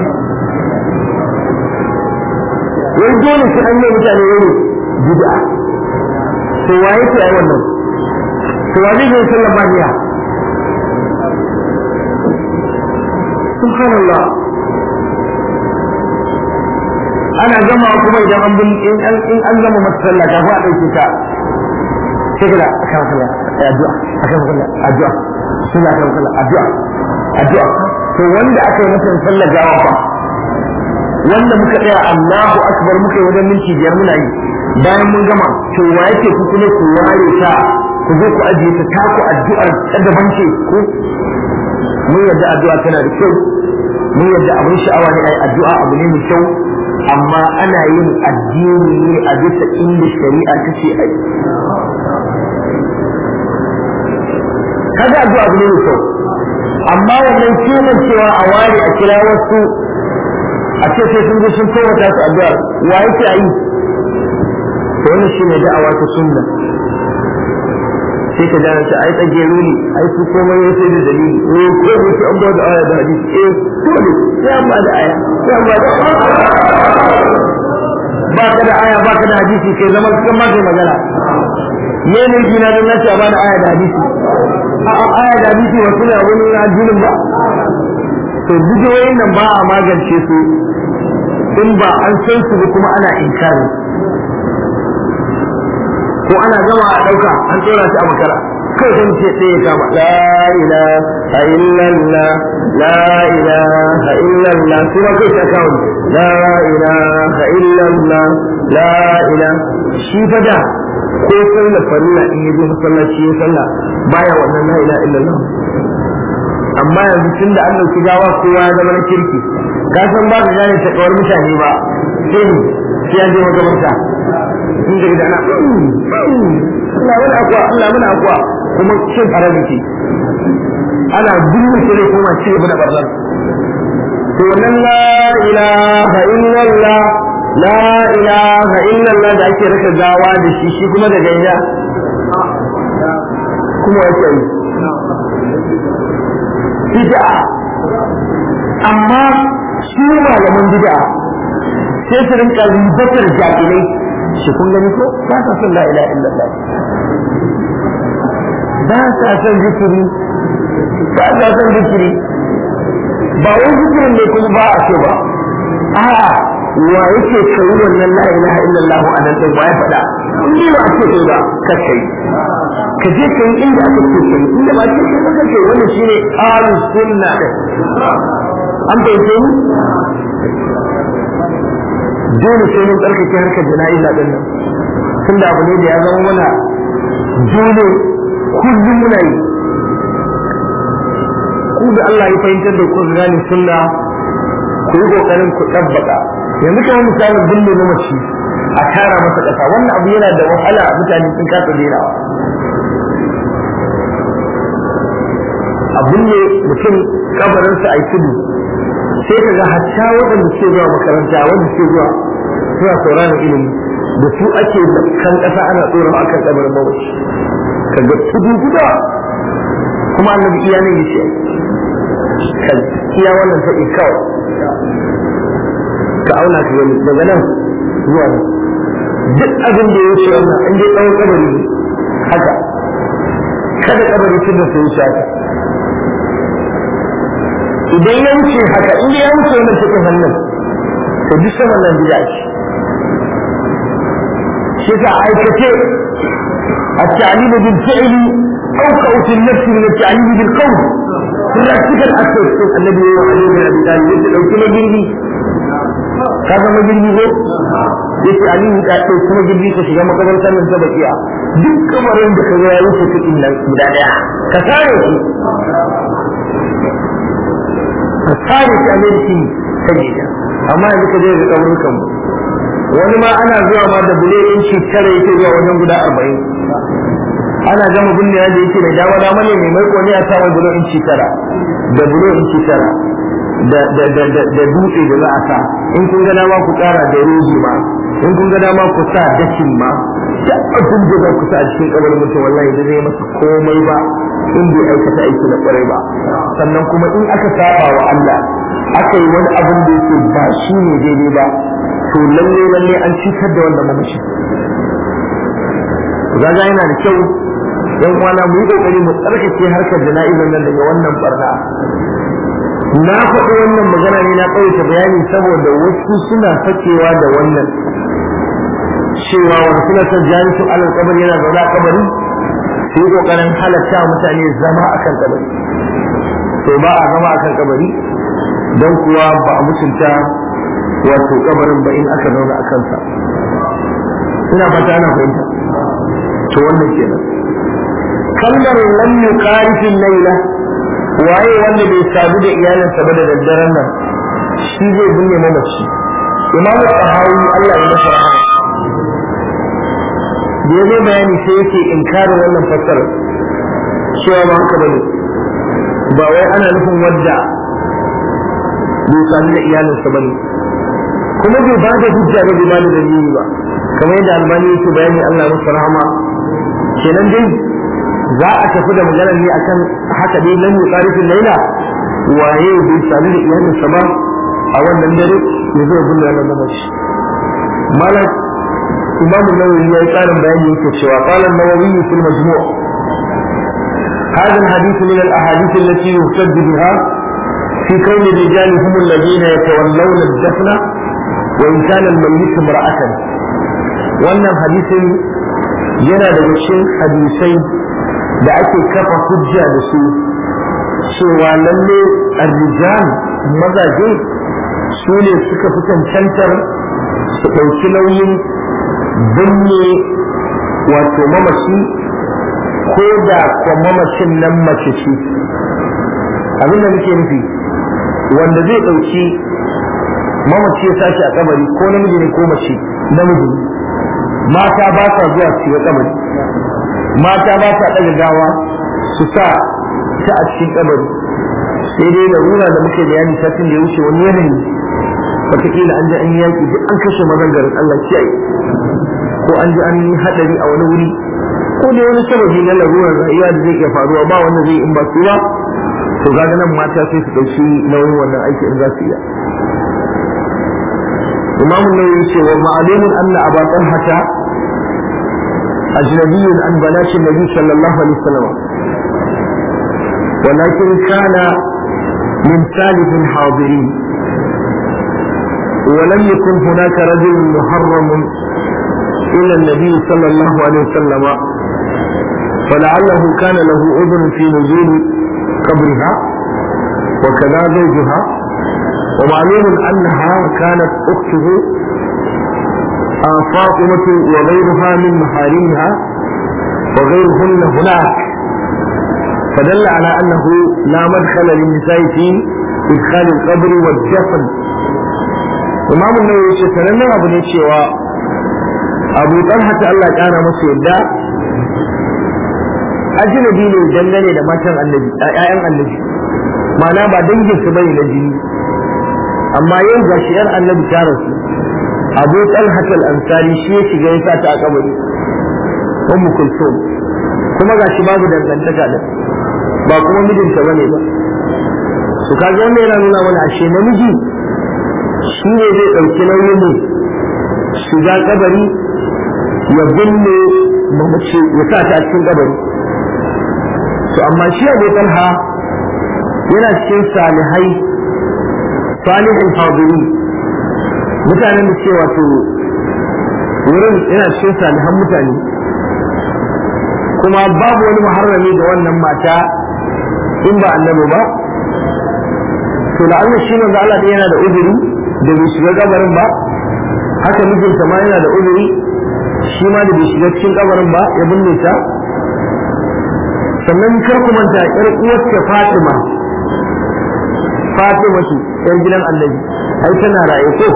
wai dole sai an yi mutane wani bid'a to waye ke ai wannan to wa zai yi sallar baniya subhanallah ana gama kuma idan an bin in an in an gama masalla ka fa dauke ta sai kada aka kalla addu'a aka kalla addu'a suna aka kalla addu'a addu'a to wanda aka yi masa sallar gawa fa wanda muka tsaya Allahu akbar muka yi wajen minti biyar muna yi bayan mun gama to wa yake ku kuma ku ware ta ku zo ku ajiye ta taku addu'ar ta daban ce ku mun yadda addu'a tana da kyau mun yadda abin sha'awa ne ai addu'a abu ne mai kyau amma ana yin addini ne a bisa inda shari'a ta ce ai kaga addu'a abu ne mai kyau amma wannan kiwon cewa a ware a kira wasu a ce sai sun zo sun kowace su addu'a wa yake a yi to wannan shine da'awa ta sunna sai ka gane ta ai tsagero ne ai su komai ya sai da dalili eh ko ne sai an ba da aya da hadisi eh dole sai an ba da aya sai an ba da ba ka da aya ba ka da hadisi kai zama cikin ma kai magana me ne gina don nace a ba da aya da hadisi a aya da hadisi wasu ne wani addinin ba to bidiyoyin nan ba a magance su in ba an san su ba kuma ana inkari ko ana gama a ɗauka an tsora shi a makara kai sun ce sai ya kama la ilaha illallah la ilaha illallah kuma kai ta kawo la ilaha illallah la ilaha shi fa da ko sallar farilla in yi zo masallaci ya sallah baya wannan la ilaha illallah amma yanzu tun da an dauki gawa kowa ya zama na kirki ka san ba ka gane ta kawar mutane ba sai sai an je makamarta in da gidana Allah mana akwa Allah mana akwa kuma cin harabi ce ana dukkan shi ne kuma ci gaba da barnar to wannan la ilaha illallah la ilaha illallah da ake raka gawa da shi shi kuma da ganya kuma yake yi bid'a amma su malaman bid'a sai su rinka ribatar jahilai shi kun gani ko ba sa son la ilaha illallah ba sa son zikiri ba sa son zikiri ba wai zikirin ne kuma ba a ce ba a'a wa yake kai wannan la ilaha illallah a nan din ba ya faɗa in ba a ce kai ba ka kai ka je kai inda aka ce kai inda ba ce kai ba kai wannan shine ahlus sunna an bayyana ni dole sai mun tsarkake harkar jana'iza din nan tunda abu ne da ya zama mana dole kullum muna yi ku da Allah ya fahimtar da ku gane sunna ku yi kokarin ku tabbata yanzu kamar misalin binne na mace a tara masa ƙasa wannan abu yana da wahala mutane sun kasa derawa a binne mutum kabarinsa a yi tudu sai ka ga hatta waɗanda suke zuwa makaranta wanda suke zuwa suna sauraron ilimi da su ake kan ƙasa ana tsoron akan kabarin mawaci ka ga tudu guda kuma annabi iya ne yace kan iya wannan faɗi kawai ka auna ka gani daga nan zuwa nan duk abin da ya wuce wannan in dai tsawon kabari ne haka kada kabari tun da su wuce haka idan ya wuce haka in ya wuce wannan cikin hannun to duk saman nan bid'a ce shi ka aikace التعليم بالفعل أوقع في النفس من التعليم بالقول practical aspect النبي عليه بن أبي طالب يقول لو كنا جنبي kaga magirbi ko yace aliyu ka ɗau kuma girbi ka shiga makarantar nan ta bakiya duk kamarin da ka ga ya wuce cikin nan guda daya ka sare shi ka sare shi a mai ta gida amma yanzu ka je ga kaburukan wani ma ana zuwa ma da bule inci tara yake zuwa wajen guda arba'in ana gama binne yadda yake da dama dama ne mai maiko ne a samun bulo inci tara da bulo inci tara da da da da da dutse da za a sa in kun ga dama ku kara da roji ma in kun ga dama ku sa dakin ma da abin da za ku sa a cikin kabarin mutum wallahi da zai masa komai ba in bai aikata aiki na kwarai ba sannan kuma in aka saba wa Allah aka yi wani abin da yake ba shi ne daidai ba to lalle lalle an cutar da wanda mamaci gaga yana da kyau yan kwana mu yi kokari mu tsarkake harkar jana'izar nan daga wannan barna na faɗi wannan magana ne na ƙauyata bayani saboda wasu suna fakewa da wannan cewa wani suna son jami'in alal kabari yana zaune a kabari su yi ƙoƙarin halatta mutane zama a kan kabari to ba a zama a kan kabari don kuwa ba a mutunta wato kabarin ba in aka zauna a kansa ina fata ana fahimta to wannan kenan kalmar lam yuqarifin laila waye wanda bai sadu da iyalinsa ba da daddaren nan shi zai binne mamaci imam tahawi Allah ya masa rahama da yazo bayani sai yake inkarin wannan fassara cewa ba haka bane ba wai ana nufin wadda bai sadu da iyalinsa bane kuma bai ba da hujja ba bai ba da dalili ba kamar yadda albani yake bayani Allah masa rahama kenan dai za a tafi da maganar ne akan haka dai lan yuqarifin laila waye bai sami da iyalinsa ba a wannan dare ya zo bin wannan mamaci malak imam an-nawawi ya yi karin bayani yake cewa qala an-nawawi fil majmu' هذا الحديث من الأحاديث التي يهتد بها في كون الرجال هم الذين يتولون الدفن وإن كان الميت امرأة وأن الحديث yana daga cikin hadisai da ake kafa hujja da su cewa lalle arrijal mazaje su ne suka fi cancantar su ɗauki nauyin binne wato mamaci ko da kwa mamacin nan mace ce abin da muke nufi wanda zai ɗauki mamaci ya sashi a kabari ko namiji ne ko mace namiji mata ba sa zuwa su ga kabari mata ba sa ɗaga gawa su sa ta a cikin kabari sai dai da rura da muke bayani satin da ya wuce wani yanayi wataƙila an ji an yi yaƙi duk an kashe mazan garin Allah kiyaye ko an ji an yi haɗari a wani wuri ko dai wani sababi na larurar rayuwa da zai iya faruwa ba wanda zai in ba su ba to ga nan mata sai su ɗauki nauyin wannan aiki in za su iya إمام النووي يقول ومعلوم أن أبا طلحة أجنبي عن بنات النبي صلى الله عليه وسلم ولكن كان من ثالث حاضرين ولم يكن هناك رجل محرم إلى النبي صلى الله عليه وسلم فلعله كان له أذن في نزول قبرها وكذا زوجها ومعلوم أنها كانت أخته فاطمة وغيرها من محارمها وغيرهن هناك فدل على أنه لا مدخل للنساء في إدخال القبر والدفن إمام النووي يقول أبو نيتشيوا أبو طلحة الله كان مسيدا أجنبي ne dangane da matan annabi ƴaƴan annabi ma'ana ba dangin su bane na jini amma yau ga shi yar annabi ta rasu abu talhat al-ansari shi ya shiga ya sa ta a kabari ummu kulsum kuma ga shi babu dangantaka da ba kuma mijinta bane ba su kaga wannan yana nuna mana ashe namiji shi ne zai ɗauki nauyin ne shiga kabari ya binne mamace ya sa ta a cikin kabari to amma shi abu talha yana cikin salihai salihin hadiri mutanen da ce wato wurin yana cikin salihan mutane kuma babu wani muharrami da wannan mata in ba annabi ba to da Allah shi manzo Allah yana da uzuri da bai shiga kabarin ba haka mijinta ma yana da uzuri shi ma da bai shiga cikin kabarin ba ya binne ta sannan kar ku manta ƴar uwarta Fatima Fatima ce ƴar gidan Annabi ai tana raye ko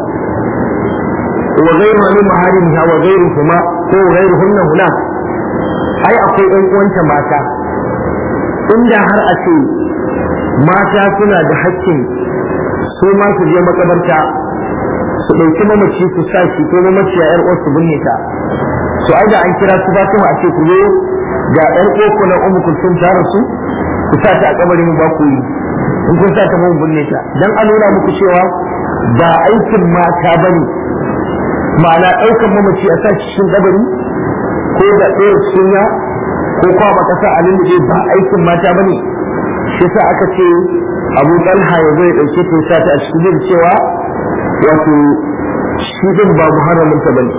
wa ghayru min maharimiha wa ghayruhuma ko ghayruhunna huna ai akwai ɗan uwanta mata inda har a ce mata suna da haƙƙin su ma su je makabarta su ɗauki mamaci su sa shi ko mamaci a 'yar uwarsu binne ta su ai da an kira su Fatima a ce ku zo ga ƴar uwarku na Ummu Kulsum ta rasu ku sa ta a kabarin ba ku yi in kun sa ta mun binne ta dan a nuna muku cewa ba aikin mata bane ma'ana ɗaukan mamaci a sa cikin kabari ko da ɗaya sunya ko kwaba kasa a lullube ba aikin mata bane shi sa aka ce abu talha ya zai ɗauke ta sa ta a cikin cewa wato shi din ba muharramin ta bane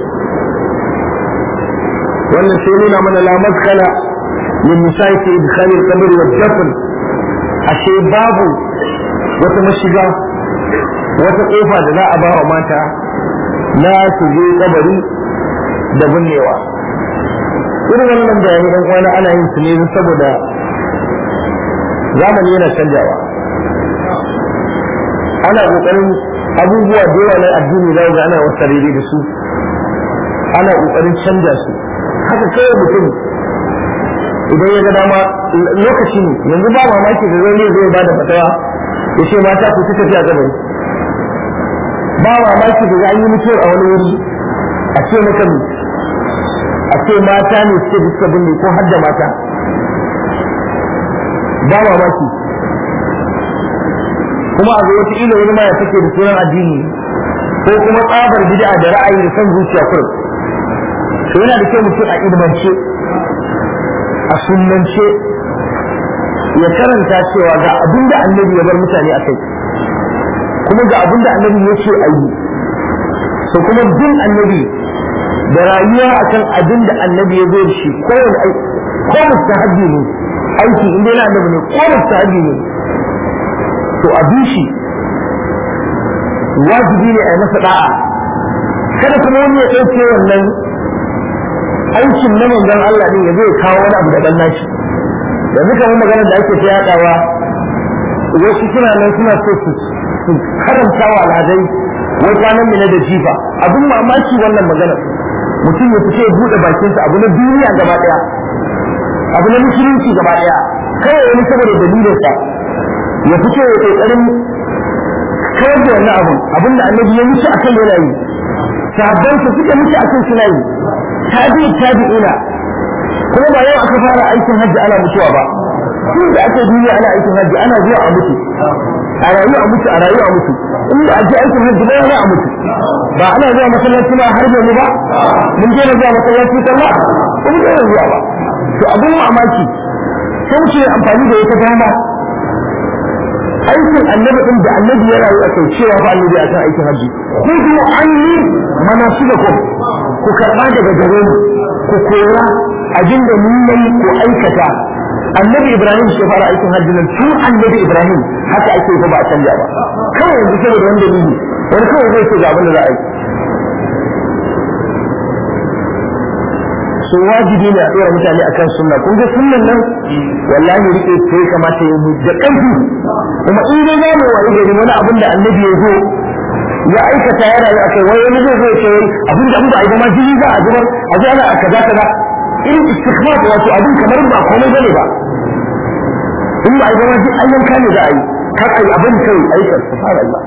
wannan sai nuna mana la maskala min nisa'i fi idkhal al-qabr wa dafn ashe babu wata mashiga wata kofa da za a ba wa mata na su je kabari da binnewa irin wannan bayani dan kwana ana yin su ne saboda zamani yana canjawa ana kokarin abubuwa da yawa na addini za ga ana wasa daidai da su ana kokarin canja su haka kawai mutum idan ya ga dama lokaci ne yanzu ba mamaki da zai zai ba da fatawa ya ce mata ku suka fi a gabari ba mamaki da za a yi mutuwar a wani wuri a ce maka a ce mata ne suke suka binne ko har da mata ba mamaki kuma a ga wata ila wani ma ya take da sunan addini ko kuma tsabar bid'a da ra'ayi da son zuciya kurum to yana da kyau mutum a ilmance a sunnance ya karanta cewa ga abin da annabi ya bar mutane a kai kuma ga abin da annabi ya ce a yi so kuma bin annabi da rayuwa akan abin da annabi ya zo da shi kowane aiki ko mustahabbi ne aiki inda yana annabi ne ko mustahabbi ne to a bi shi wajibi ne a yi masa da'a kada kuma wani ya ɗauke wannan aikin na manzon Allah ne ya zai kawo wani abu daban nashi yanzu kamar magana da ake ta yaɗawa wasu suna nan suna so su karanta wa alhazai wai kwanan mina da jifa abin mamaki wannan magana mutum ya fice buɗe bakinsa abu na duniya gaba ɗaya abu na musulunci gaba ɗaya kawai wani saboda dalilinsa ya fice ya ƙoƙarin kawar da wannan abun abin da annabi ya mutu akan yana yi sahabbansa suka mutu akan suna yi tabi'i tabi'ina kuma ba yau aka fara aikin hajji ana mutuwa ba tun da aka duniya ana aikin hajji ana zuwa a mutu a rayu a mutu a rayu a mutu in da ake aikin hajji ba yana a mutu ba ana zuwa masallaci ma har yanzu ba mun je zuwa masallaci sallah ba mun je zuwa ba to abin mamaki sai ce amfani da wata dama aikin annabi din da annabi ya rayu a kai cewa fa annabi akan aikin hajji ku kuma an yi manasikakum ku karba daga gare mu ku koya abin da mun yi ku aikata annabi ibrahim shi fara aikin hajji nan tun annabi ibrahim haka ake ko ba a canja ba kawai yanzu saboda wani dalili wani kawai zai ce ga abin da za a yi so wajibi ne a tsora mutane akan sunna kun ga sunnan nan wallahi rike sai kamata ya mu da kanki kuma in dai za mu wayi gari wani abin da annabi ya zo ya aikata ya rayu akai wai wani zai zo ya ce wai abin da ba a yi ba ma jini za a zubar a ji ana a kaza kaza irin istighfar wato abin kamar ba komai bane ba in ba a yi ba ma duk ayyanka ne za a yi kar a yi abin kai aikar subhanallah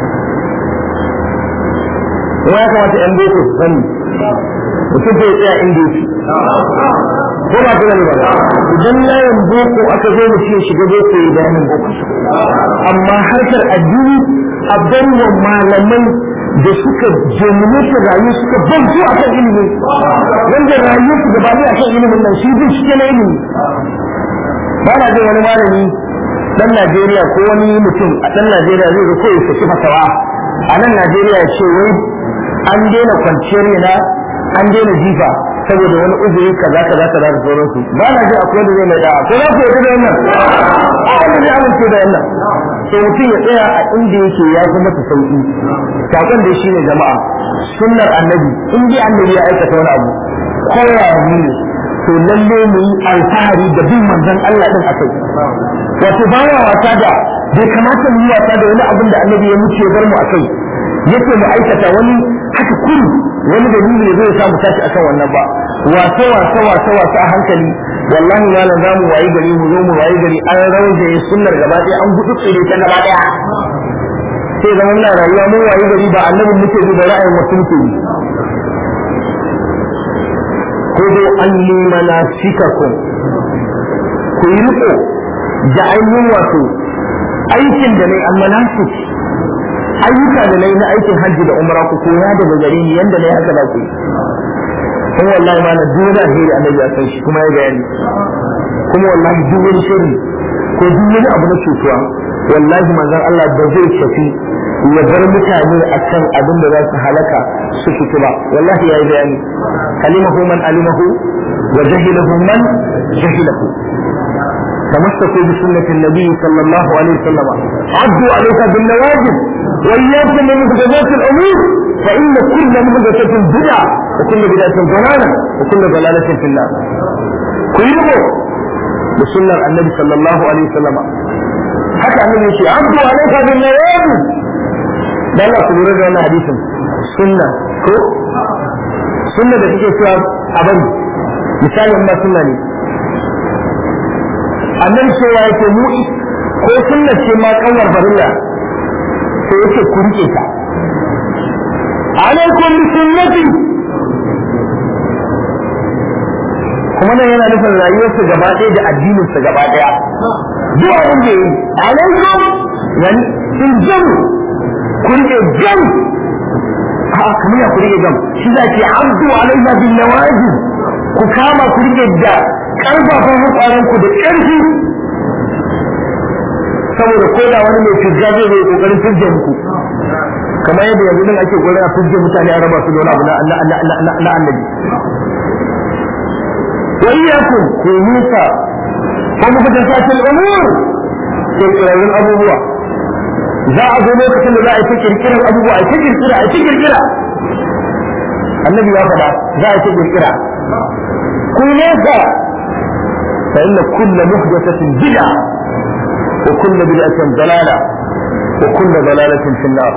kuma ya kamata yan boko su sani mutum bai tsaya inda yake ko ba ta gani ba idan layin boko aka zo mu ce shiga boko ya bayanin boko amma harkar addini a wa malaman da suka dominate rayu suka bantu a kan ilimi wanda rayu su gaba ne a kan ilimin nan shi bin shi na ilimi ba na jin wani malami dan Najeriya ko wani mutum a dan Najeriya zai ga koyi saki fatawa a nan Najeriya ya ce wai an daina kwanciyar yana an daina jifa saboda wani uzuri kaza kaza kaza da sauransu ba na ji akwai da zai mai da'a ko za ku yi da wannan a wanda zai amince da wannan to mutum ya tsaya a inda yake ya fi masa sauki sakon da shi ne jama'a sunnar annabi in dai annabi ya aikata wani abu kowa ne to lalle mu yi alfahari da bin manzon Allah din akai wato baya wasa da bai kamata mu yi wasa da wani abin da annabi ya muce bar mu akai yake mu aikata wani haka kuri wani dalili ne zai samu tashi akan wannan ba wasa wasa wasa wasa a hankali wallahi malam za mu wayi gari mu zo mu wayi gari an rauje sunnar gaba ɗaya an gudu tsire ta gaba ɗaya sai zaman na rayuwa mun wayi gari ba annabin muke bi da ra'ayin wasu muke bi ko dai an yi mana sikakun ku yi riko da ainihin wato aikin da ne amma na ayyuka da nayi na aikin hajji da umra ku koya daga gare ni yanda nayi haka za ku yi kuma wallahi ma na duk da alheri annabi ya san shi kuma ya bayani kuma wallahi duk wani shiri ku ko duk wani abu na cutuwa wallahi manzon Allah ba zai tafi ya bar mutane akan abin da za su halaka su fito ba wallahi yayi bayani alimahu man alimahu wa jahilahu man jahilahu تمسكوا بسنة النبي صلى الله عليه وسلم عدوا عليها بالنواجذ وإياكم من محدثات الأمور فإن كل محدثة بدعة وكل بدعة ضلالة وكل ضلالة في النار كله بسنة النبي صلى الله عليه وسلم حتى النبي يقول عدوا عليها بالنواجذ da Allah ku lura da wannan hadisin sunna ko sunna da kike cewa a bari misali in ba sunna ne annan cewa yake mu ko sunna ce ma kanwar farilla sai yake ku rike ta alaikum bi sunnati kuma nan yana nufin rayuwarsa gaba ɗaya da addininsa gaba ɗaya duk abin da yi alaikum yani in jamu ku rike jam a kamar ya ku rike jam shi za ki abdu alaiha bin nawaji ku kama ku rike da karfafan hukwaran ku da ƙarfi saboda ko da wani mai fizga zai zai kokarin fizge muku kamar yadda yanzu nan ake kokarin a fizge mutane a raba su da wani abu na annabi wa iyyakum ku nisa ko muku da sakin umur kirkirarrun abubuwa za a zo lokacin da za a yi ta kirkirar abubuwa a ta kirkira a ta kirkira annabi ya faɗa za a yi ta kirkira ku nesa fa inna kulla muhdathatin bid'a wa kulla bid'atin dalala wa kulla dalalatin fi an-nar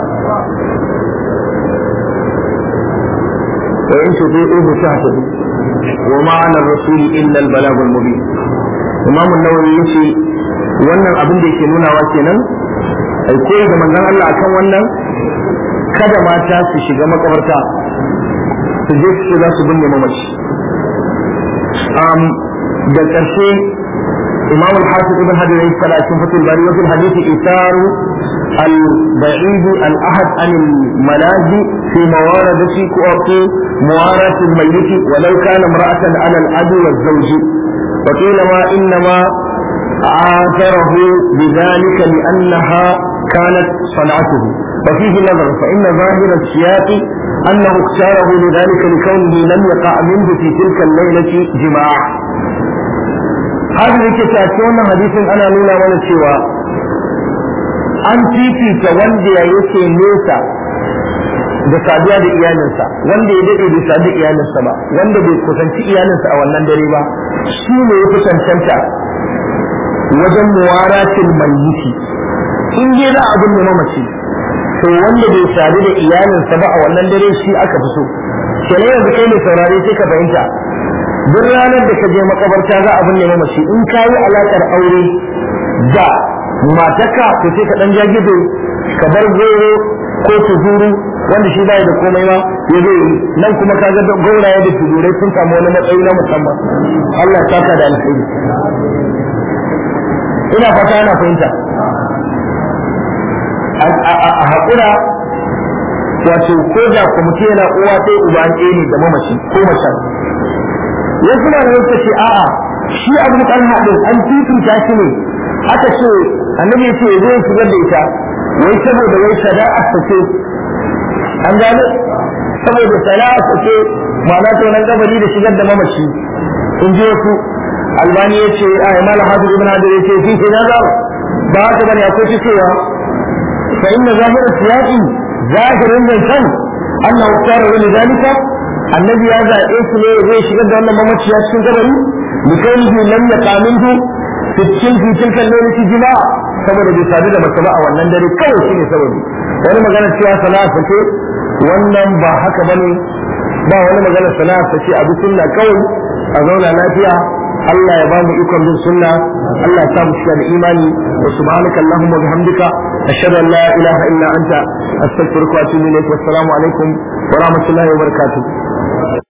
wa in tuti'uhu tahtadu wa ma 'ala ar-rasul illa al-balagh al-mubin imam an-nawawi yace wannan abin da yake nunawa kenan ai koyi da manzon Allah akan wannan kada mata su shiga makabarta su je su za su binne mamaci um, da ƙarshe imam al-hafiz ibn hajar ya fara cikin fatul bari wa fil hadith isaru al-ba'id al-ahad an al-malaji fi mawaradati ko fi muwarat al-mayyit walau kana imra'atan ala al-adu wa zawj وقيل ما إنما آثره بذلك لأنها كانت صنعته وفيه نظر فإن ظاهر السياق أنه اختاره لذلك لكونه لم يقع منه في تلك الليلة جماع هذا الكتاب حديث أنا نولا ولا سوى an fifita wanda ya yake nesa da saduwa da iyalinsa wanda ya daɗe bai sadu iyalinsa ba wanda bai kusanci iyalinsa a wannan dare ba shi ne ya fi cancanta wajen muwaratin mayyiti in dai za a binne mamaci to wanda bai sadu da iyalinsa ba a wannan dare shi aka fi so kenan yanzu kai mai saurare sai ka fahimta duk ranar da ka je makabarta za a binne mamaci in ka yi alaƙar aure da matarka to sai ka ɗan jagido ka bar goro ko tuzuru wanda shi bai da komai ma ya zai yi nan kuma ka ga gauraye da tuzurai sun samu wani matsayi na musamman Allah ya saka da alheri ina fata ana fahimta a haƙura wato ko da kwamiti yana uwa sai uba ɗaya ne da mamaci ko macen wasu na nan ce a'a shi abu kan haɗin an fifita shi ne aka ce annabi ce zai shigar da ita wai saboda wai sada'a ta ce an gane saboda sana'a ta ce ma'ana to nan gabari da shigar da mamaci in ji wasu albani ya ce a imala hafiz ibn hadir ya ce fi fi nazar ba haka bane akwai shi cewa fa inna zahira siyaqi zahirin zancen annahu tsara wani zalika annabi ya zaɓe su ne zai shigar da wannan mamaci ya cikin gabari likainihi lam yaqaminhu fi tilki tilka lailati jima'a saboda bai sadu da mace ba a wannan dare kawai shine sababi wani magana cewa sana'a ce wannan ba haka bane ba wani magana sana'a ce abu sunna kawai a zauna lafiya Allah ya ba mu ikon bin sunna Allah ya sa mu shiga da imani wa subhanaka allahumma bihamdika ashhadu an la ilaha illa anta astaghfiruka wa atubu ilayk wa assalamu alaikum wa rahmatullahi wa barakatuh